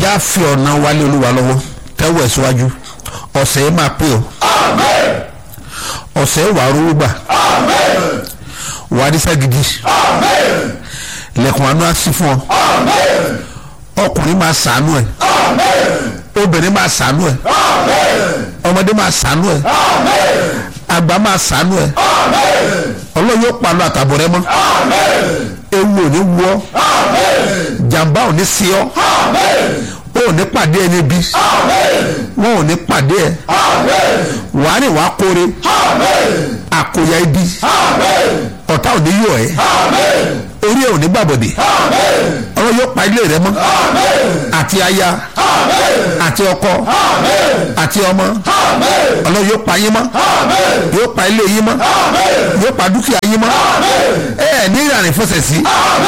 já fi ọ̀nà wálé olúwa lọ́wọ́ tẹ́wọ̀ ẹ̀ síwájú ọ̀sẹ̀ yìí máa pé o ọ̀sẹ̀ yìí wàá rówó gbà wàá rí sẹ́gidi lẹ́kùn àánú á sí fún ọ ọkùnrin máa sàánú ẹ̀ obìnrin máa sàánú ẹ̀ ọmọdé máa sàánú ẹ̀ àgbà máa sàánú ẹ̀ ọlọ́run yóò pa lọ àtàbọ̀ rẹ mọ́ ewu ò ní wú ọ jàǹbá ò ní sí ọ o ò ní pàdé ẹni bí wọn ò ní pàdé ẹ wàá rìn wàá kóre àkóyá ibi ọ̀tá ò ní yọ ẹ orí ẹ ò ní gbàbọ̀dẹ̀ ọlọ́run yóò pa ilé rẹ mọ́ àti aya àti ọkọ àti ọmọ ọlọ́run yóò pa yín mọ́ yóò pa ilé yín mọ́ yóò pa dúkìá yín mọ́ ẹ ẹ ní ìrìn àrífọ́sẹ̀ sí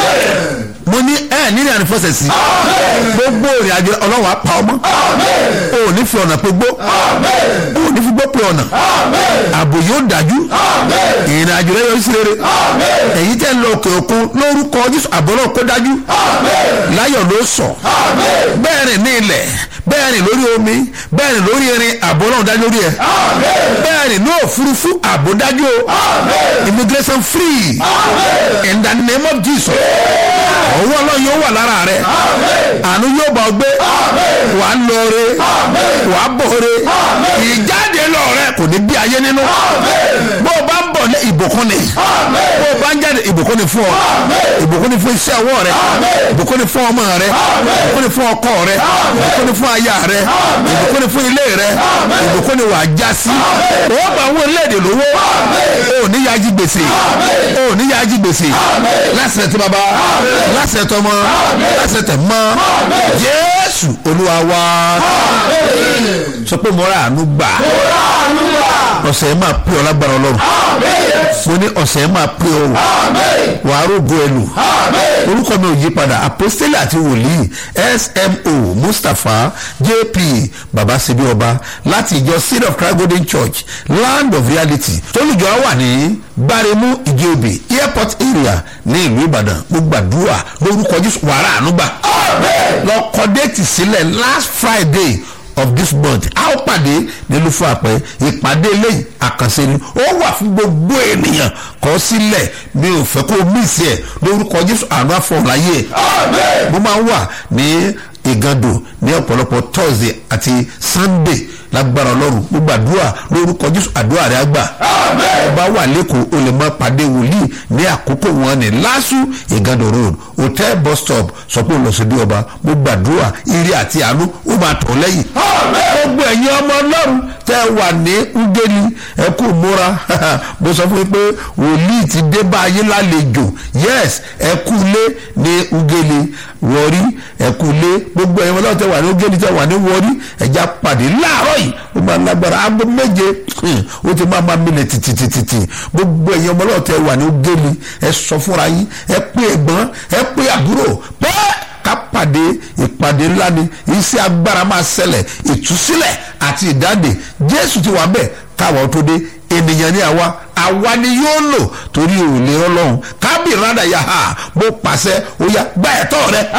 mo ní ẹ ní ìrìn àrífọ́sẹ̀ sí gbogbo ìrìn àjò ọlọ́run á pa ọmọ o ò ní fi ọ̀nà pé gbó o ò ní fi gbó pé ọ̀nà ààbò yóò dájú ìrìn àjò rẹ yọrí sí rere èyí tẹ́ ń lọ òkè òkun lórúkọ jésù àbọ̀ náà kó dájú láyọ̀ ló sọ bẹ́ẹ̀ rìn ní ilẹ̀ bẹ́ẹ̀ rìn lórí omi bẹ́ẹ̀ rìn lórí irin àbọ̀ náà dájú lórí ẹ̀ bẹ́ẹ̀ rìn ní òfurufú àbò dájú o immigration free in the name of jesus ọwọ́ ọlọ́run yóò wà lára rẹ̀ àánú yóò bá ọ gbé wàá lọre wàá bọ̀re ìjáde lọ rẹ kò ní bí ayé nínú bó o bá ń bọ̀ ní ìbùkún ni bó o bá ń jáde ìbùkún ni fún ọ ìbùkún ni fún iṣẹ́ ọwọ́ rẹ ìbùkún ni fún ọmọ rẹ ìbùkún ni fún ọkọ rẹ ìbùkún ni fún aya rẹ ìbùkún ni fún ilé rẹ ìbùkún ni wàá já sí o bá wọn léde lówó o ní yájí gbèsè o ní yájí gbèsè lásìrè tí baba lásìrè tọmọ lásìrè tẹ mọ jésù olúwa wa sọ pé mo rà àánú gbà ọ̀sẹ̀ yẹn máa pè ọ́ lágbára ọlọ́run mo ní ọ̀sẹ̀ yẹn máa pè ọ́ wàá rògbò ẹlù orúkọ mi ò yí padà apostoli àti wòlíì smo mustapha jp babasebi ọba láti ìjọ seed of christ golden church land of reality tólùjọ wà ní gbáremú ìjẹ́òbí airport area ní ìlú ìbàdàn mo gbàdúrà lórúkọ jésù wàrà ànúgbà lọ kọ déètì sílẹ̀ last friday of this month a ó pàdé nílùú fún àpẹ ìpàdé eléyìí àkànṣe ni ó wà fún gbogbo ènìyàn kọ sílẹ̀ mi ò fẹ́ kó o mísì ẹ̀ lórúkọ jésù àánú àfọ̀láyé ẹ̀ mo máa ń wà ní ìgàndò ní ọ̀pọ̀lọpọ̀ thursday àti sunday lágbára ọlọ́run mo gbàdúrà lórúkọ jésù àdúrà rẹ àgbà ọba wà lẹ́kọ̀ọ́ o lè máa pàdé wòlíì ní àkókò wọn ní lásù ìgàndò road hotel bus stop sọ pé olùsọdí ọba mo gbàdúrà ire àti àánú ó máa tọ̀ lẹ́yìn gbogbo ẹ̀yin ọmọ ọlọ́run tẹ́ wà ní ngeli ẹ kú múra mo sọ fún yín pé wòlíì ti dé bá ayé lálejò yes ẹ kú lé ní ngeli wọrí ẹ kú lé gbogbo ẹ̀yin ọlọ́run tẹ́ wà ní ngeli tẹ́ wà ní wọrí ẹ̀já pàdé láàárọ̀ yìí ó máa lágbára aago méje ó ti máa máa mílẹ̀ tìtìtìtì gbogbo ẹ̀yin ọmọ ọlọ́run tẹ́ wà ní ngeli ẹ sọ fúnra yín ẹ pé ẹ̀gbọ́n ẹ pé àbúrò pẹ́ẹ́ ká pàdé ìpàdé ńlá ni iṣẹ́ agbára máa ṣẹlẹ̀ ìtúsílẹ̀ àti ìdáǹdè jésù ti wà bẹ́ẹ̀ káwọn tó dé ènìyàn ní àwa àwa ni yóò lò torí òòlè ọlọ́run kábì rádà yà á mo pàṣẹ ó yá gbá ẹ̀tọ́ rẹ.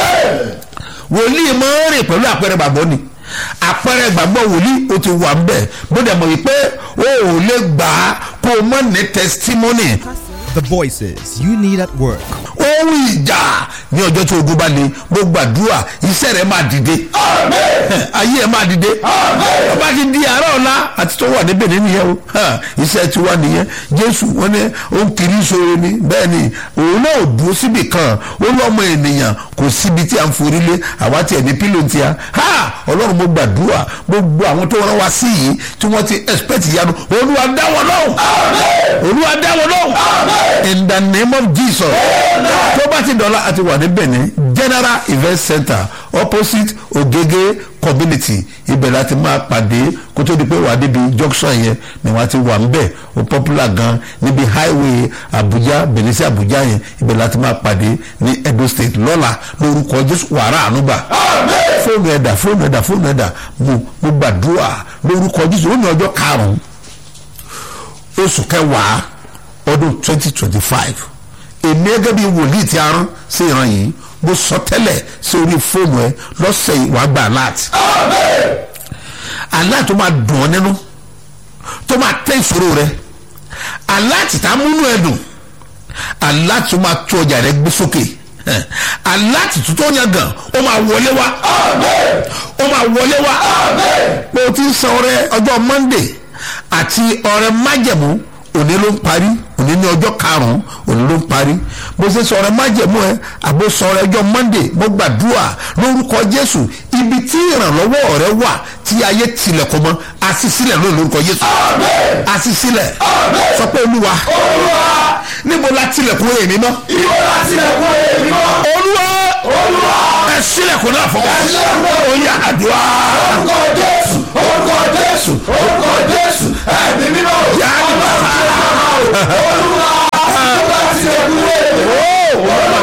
wòlíì máa ń rìn pẹ̀lú àpẹẹrẹ gbàgbọ́ ni àpẹẹrẹ gbàgbọ́ wòlíì ó ti wà ń bẹ̀ bó dẹ̀ mọ̀ wípé o ò lè gbà á kó o mọ̀ ní testimony The voices you need at work. ohun ìjà ní ọjọ́ tí ogun bá le mo gbàdúrà iṣẹ́ rẹ̀ máa dìde ayé ẹ̀ máa dìde ọba ti di àárọ̀ ọ̀la àti tó wà níbẹ̀ nínú yẹn o iṣẹ́ ti wá nìyẹn jésù wọn ní ó ń kiri sóore ni bẹ́ẹ̀ ni òun náà ò dúró síbì kan ó lọ́mọ ènìyàn kò síbi tí a ń forí lé àwa tiẹ̀ ní pílò tí a ọlọ́run mo gbàdúrà gbogbo àwọn tó rán wa sí yìí tí wọ́n ti expect ìyanu olúwa dá wọn lóhùn olúwa dá wọn lóhùn in the name of jesus tó bá ti dọ̀la àti wà ní benin general event center opposite ogege community ibẹ̀ láti máa pàdé kó tó di pé wà débi junction yẹn ni wọ́n ti wà ń bẹ̀ ó popular gan níbi highway abuja benin sí abuja yẹn ibẹ̀ láti máa pàdé ní edo state lọ́la lórúkọ jésù wàrà ànúgbà fóònù ẹ̀dà fóònù ẹ̀dà fóònù ẹ̀dà mo mo gbàdúrà lórúkọ jésù ó ní ọjọ́ karùn-ún oṣù kẹwàá ọdún twenty twenty five èmi gẹ́gẹ́ bí wòlíì tí a rán sí ìran yìí mo sọ tẹ́lẹ̀ sí orí fóònù ẹ lọ́sẹ̀ yìí wàá gba alert alert tó máa dùn ọ́ nínú tó máa tẹ́ ìṣòro rẹ alert tá a múnú ẹ dùn alert tó máa tó ọjà rẹ gbé sókè alert tó tó yàn gan ó máa wọlé wá ó máa wọlé wá pé o ti ń san ọrẹ ọjọ́ monday àti ọrẹ májẹ̀mú òní ló ń parí òní ní ọjọ́ karùn-ún òní ló ń parí bó ṣe sọ̀rọ̀ májẹ̀mú ẹ àbó sọ̀rọ̀ ẹjọ́ monday mo gbàdúrà lórúkọ jésù ibi tí ìrànlọ́wọ́ rẹ wà tí ayé tilẹ̀kùn mọ́ àṣìṣílẹ̀ lónìí lórúkọ jésù àṣìṣílẹ̀ sọ pé olúwa níbo la tilẹ̀kùn èmi mọ́ olúwa ẹ sílẹ̀kùn náà fún mi ó yá àdúrà orúkọ jésù orúkọ jésù orúkọ jésù ẹ̀mí mímọ́ yáa ní bàbá olúwa nígbà tí ẹ kú wéèrè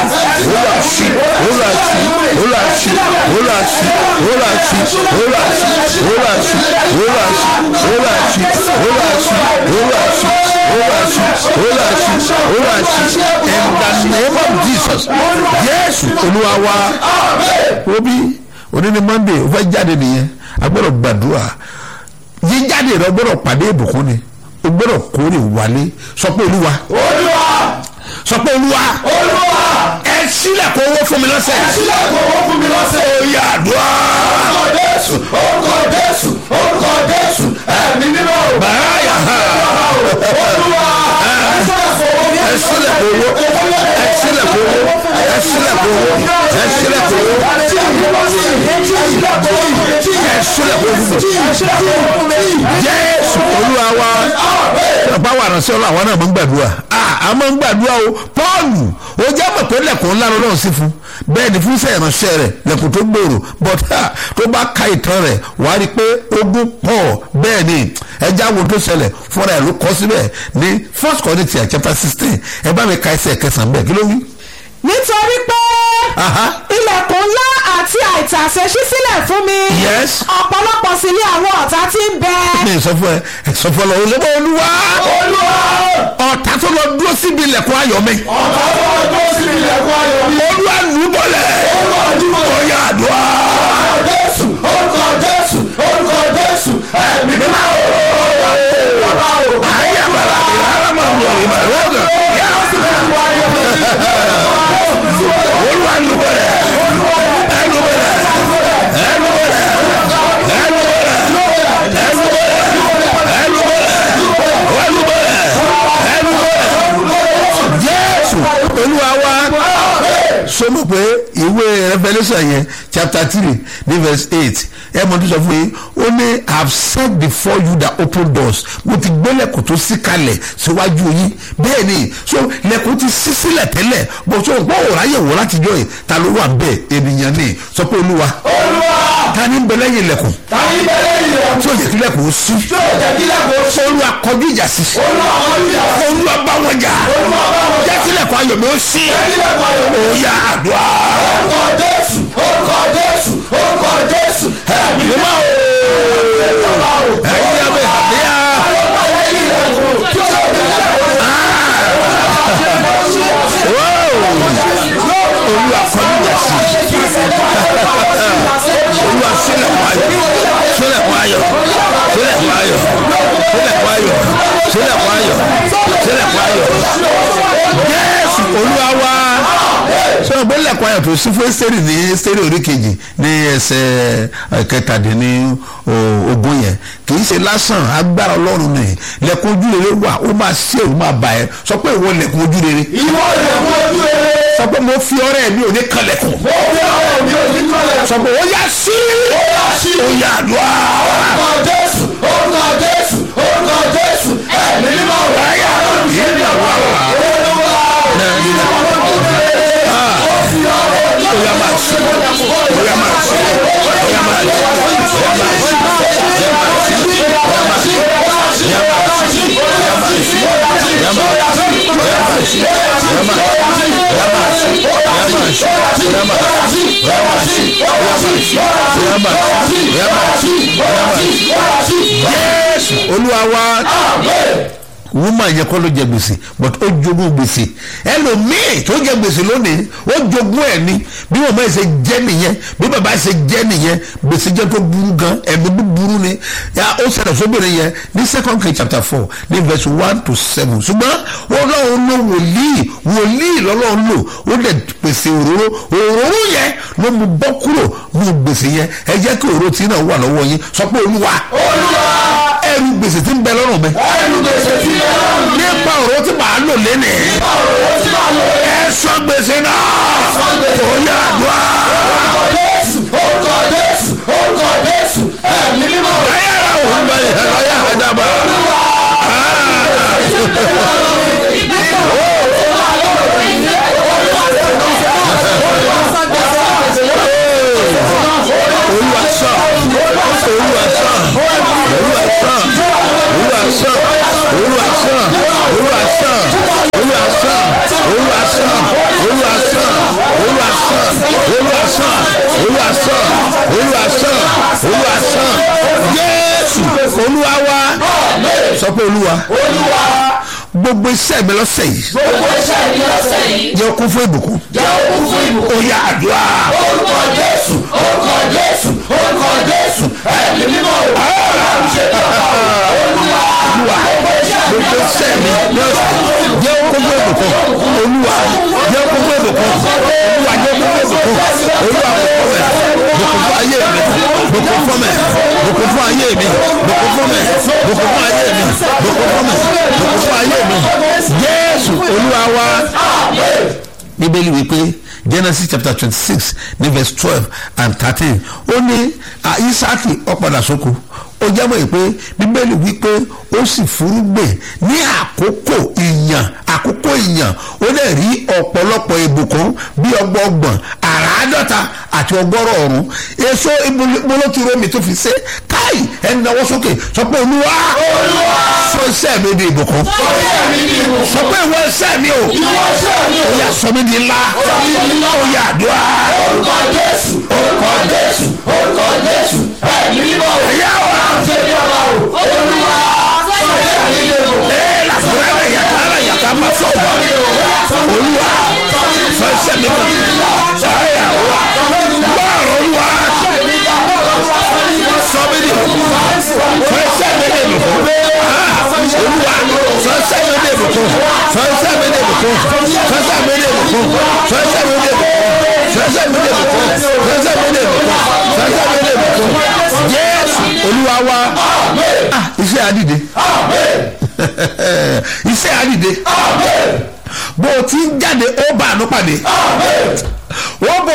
in the name of jesus jésù olúwa wa obi òní ni monday ó fẹ́ jáde nìyẹn a gbọ́dọ̀ gbàdúrà jíjáde rẹ gbọ́dọ̀ pàdé ìbùkún ni o gbọ́dọ̀ kórè wálé sọ pé olúwa olúwa sọ pé olúwa olúwa ẹ sílẹ̀ kó owó fún mi lọ́sẹ̀ sílẹ̀ kò wọ́n fún mi lọ́sẹ̀ ó yá àdúrà orúkọ jésù orúkọ jésù orúkọ jésù ẹ̀mí mímọ́ báyà olúwa ẹ sílẹ̀ kó owó ẹ sílẹ̀ kó owó ẹ sílẹ̀ kó owó ẹ sílẹ̀ kó owó ẹ sílẹ̀ kó owó jésù olúwa wa ọ̀pá wà ránṣẹ́ ọlọ́ àwọn náà máa ń gbàdúrà a máa ń gbàdúrà o pọ́ọ̀lù ó jẹ́ mọ̀ pé lẹ́kùn ńlá lọ́wọ́ sí fún bẹ́ẹ̀ ni fún iṣẹ́ ìránṣẹ́ rẹ̀ lẹ́kùn tó gbòòrò but tó bá ka ìtàn rẹ̀ wà á rí i pé ogun pọ̀ bẹ́ẹ̀ ni ẹja wo tó ṣẹlẹ̀ fúnra ẹ̀ ló kọ́ síbẹ̀ ní first Corinthians chapter sixteen ẹ bá mi ka ẹsẹ̀ kẹsàn-án bẹ́ẹ̀ kí ló wí. nítorí pé Aha. ilẹ̀kùn ńlá àti àìtàsé ṣí sílẹ̀ fún mi Yes. ọ̀pọ̀lọpọ̀ sí ní àwọn ọ̀tá tí ń bẹ mi sọ fún ẹ ẹ sọ fún ọ lọ olùbọ olúwa olúwa ọ̀tá tó lọ dúró síbi ilẹ̀kùn ayọ̀ mi ọ̀tá tó wà tó sí ilẹ̀kùn ayọ̀ mi olúwa lù ú bọ̀lẹ̀ olúwa dúró ọ̀yà àdúrà. orúkọ jésù orúkọ jésù orúkọ jésù ẹ̀mí mímọ́ ayé àbàlà ìhàrá máa ń wọ ìmọ̀ ẹ̀rọ ọ̀gàn olúwa lù ú bọ̀lẹ̀ ẹ lù ú bọ̀lẹ̀ ẹ lù ú bọ̀lẹ̀ ẹ lù ú bọ̀lẹ̀ ẹ lù ú bọ̀lẹ̀ ẹ lù ú bọ̀lẹ̀ ẹ lù ú bọ̀lẹ̀ ẹ lù ú bọ̀lẹ̀ jésù olúwa wa sọmọ pé ìwé revolution yẹn chapter three ní verse eight ẹ mọ tó sọ fún yín ó ní i have set before you the open doors mo ti gbé lẹ́kùn tó ṣí kalẹ̀ síwájú yín bẹ́ẹ̀ ni so lẹ́kùn ti ṣí sílẹ̀ tẹ́lẹ̀ bó so gbọ́ òrà yẹ̀ wò láti jọ yìí ta ló wà bẹ́ẹ̀ ènìyàn ni sọ pé olúwa olúwa ta ni ń bẹ lẹ́yìn lẹ́kùn tàbí bẹ́ẹ̀ ilẹ̀ tí ó yẹ kí lẹ́kùn ó ṣí tí ó jẹ́ kí lẹ́kùn ó ṣe olúwa kọjú ìjà sí olúwa wọn ní ìyá olúwa bá wọn jà olúwa bá wọn jẹ́ kí lẹ́kùn ayọ̀ mi ó ṣí jẹ́ kí lẹ́kùn ayọ̀ mi ó yá àdúrà. orúkọ jésù orúkọ jésù orúkọ jésù ẹ̀mí mímọ́ ẹ̀yin abẹ́ àbíyá. olúwa kọjú ìjà sí olúwa sílẹ̀kùn ayọ̀ sílẹ̀kùn ayọ̀ sílẹ̀kùn ayọ̀ sílẹ̀kùn ayọ̀ sílẹ̀kùn ayọ̀ sílẹ̀kùn ayọ̀ jésù olúwa wá sọ pé lẹ́kùn ayọ̀ tó sí fún ẹ́sítẹ́rì ní ẹ́sítẹ́rì orí kejì ní ẹsẹ̀ kẹtàdínní ogún yẹn kì í ṣe lásán agbára ọlọ́run ni lẹ́kùn ojú rere wà ó máa ṣe òun máa bà ẹ́ sọ pé ìwọ lẹ́kùn ojú rere ìwọ ilẹ̀kùn ojú rere sọ pé mo fi ọrẹ mi ò ní kanlẹ̀kùn mo fi ọ̀rọ̀ mi ò ní kọ́lẹ̀ sọ pé ó yá sí ó yá sí ó yá àdúrà orúkọ jésù orúkọ jésù orúkọ jésù ẹ̀mí mímọ́ ayá ìyá wà wà olúwa ó yá máa sí ó yá máa sí ó yá máa sí ó yá máa sí. Jésù olúwa wa woman yẹn kọ́ ló jẹ gbèsè but ó jogún gbèsè ẹlòmíì tó jẹ gbèsè lónìí ó jogún ẹ̀ ni bí màmá ẹ̀ ṣe jẹ́ nìyẹn bí bàbá ẹ̀ ṣe jẹ́ nìyẹn gbèsè jẹ́ tó burú gan ẹ̀mí búburú ni ya ó ṣẹlẹ̀ sóbìnrin yẹn ní second king chapter four ní verse one to seven ṣùgbọ́n ọlọ́run ló wòlíì wòlíì lọ́lọ́run lò ó lè pèsè òróró òróró yẹn ló mú bọ́ kúrò ní gbèsè yẹn ẹ jẹ́ kí òróró tí náà wà lọ́wọ́ yín sọ pé olúwa ẹrù gbèsè tí ń bẹ lọ́rùn mi ẹnu gbèsè tí ẹ rán mi. nípa òróró tí màá lò lénìí ọ̀rọ̀ tí màá lò rẹ̀. ẹ sọ gbèsè náà gbèsè. ó yà àdúrà orúkọ jésù orúkọ jésù orúkọ jésù ẹ̀mí mímọ́. ayé ara òun bẹ ayé àdábà olúwa sọ olúwa sọ olúwa sọ olúwa sọ olúwa sọ olúwa sọ olúwa sọ olúwa sọ olúwa sọ olúwa sọ olúwa sọ olúwa sọ olúwa sọ olúwa sọ jésù olúwa wa sọ pé olúwa gbogbo iṣẹ́ mi lọ́sẹ̀ yìí gbogbo iṣẹ́ mi lọ́sẹ̀ yìí jẹ́ kún fún ìbùkún jẹ́ òkú fún ìbùkún. ó yá àdúrà orúkọ jésù orúkọ jésù orúkọ jésù ẹ̀mí mímọ́. ọlọ́run ṣe tọ́ka olúwa olúwa gbogbo iṣẹ́ mi lọ́sẹ̀ jẹ́ kún fún ìbùkún olúwa jẹ́ kún fún ìbùkún olúwa jẹ́ kún fún ìbùkún olúwa bùkún fún ayé mi bùkún fún mi bùkún fún ayé mi bùkún fún mi bùkún fún ayé mi bùkún fún mi bùkún fún ayé mi jésù olúwa wa bíbélì wípé genesis chapter twenty six ní verse twelve and thirteen ó ní ah, isaki ọ̀padà sóko ó jábọ̀ yìí pé bíbélì wípé ó sì fúrúgbìn ní àkókò ìyàn àkókò ìyàn ó lè rí ọ̀pọ̀lọpọ̀ ìbùkún bí ọgbọọgbọ̀n àràádọ́ta àti ọgọ́rọ̀ ọ̀run èso ìbolótìrómi tó fi ṣe káì ẹni náwó sókè sọ pé olúwa sọ iṣẹ́ mi di ìbùkún iṣẹ́ mi ní ìbùkún. sọ pé ìwọ iṣẹ́ mi o ìwọ iṣẹ́ mi ó yà sọ mi di ńlá ó yà àdúrà orúkọ jésù orúkọ jésù orúkọ jésù ẹ̀mí mímọ́. ẹ̀yà wa ṣe bí ọba o olúwa iṣẹ́ mi ní ìbùkún. ẹ̀ làkúrẹ́ rẹ̀ yàtọ̀ ara yàtọ̀ àmà sọ̀rọ̀ olúwa sọ iṣẹ́ mi kan ẹ̀yà wa gbọ́ olúwa sọ mi di ìbùkún sọ iṣẹ́ mi di ìbùkún olúwa sọ iṣẹ́ mi di ìbùkún sọ iṣẹ́ mi di ìbùkún sọ iṣẹ́ mi di ìbùkún sọ iṣẹ́ mi di ìbùkún sọ iṣẹ́ mi di ìbùkún sọ iṣẹ́ mi di ìbùkún sọ iṣẹ́ mi di ìbùkún jésù olúwa wa ah iṣẹ́ àdìde iṣẹ́ àdìde bó o ti ń jáde ó bá àánú pàdé ó bó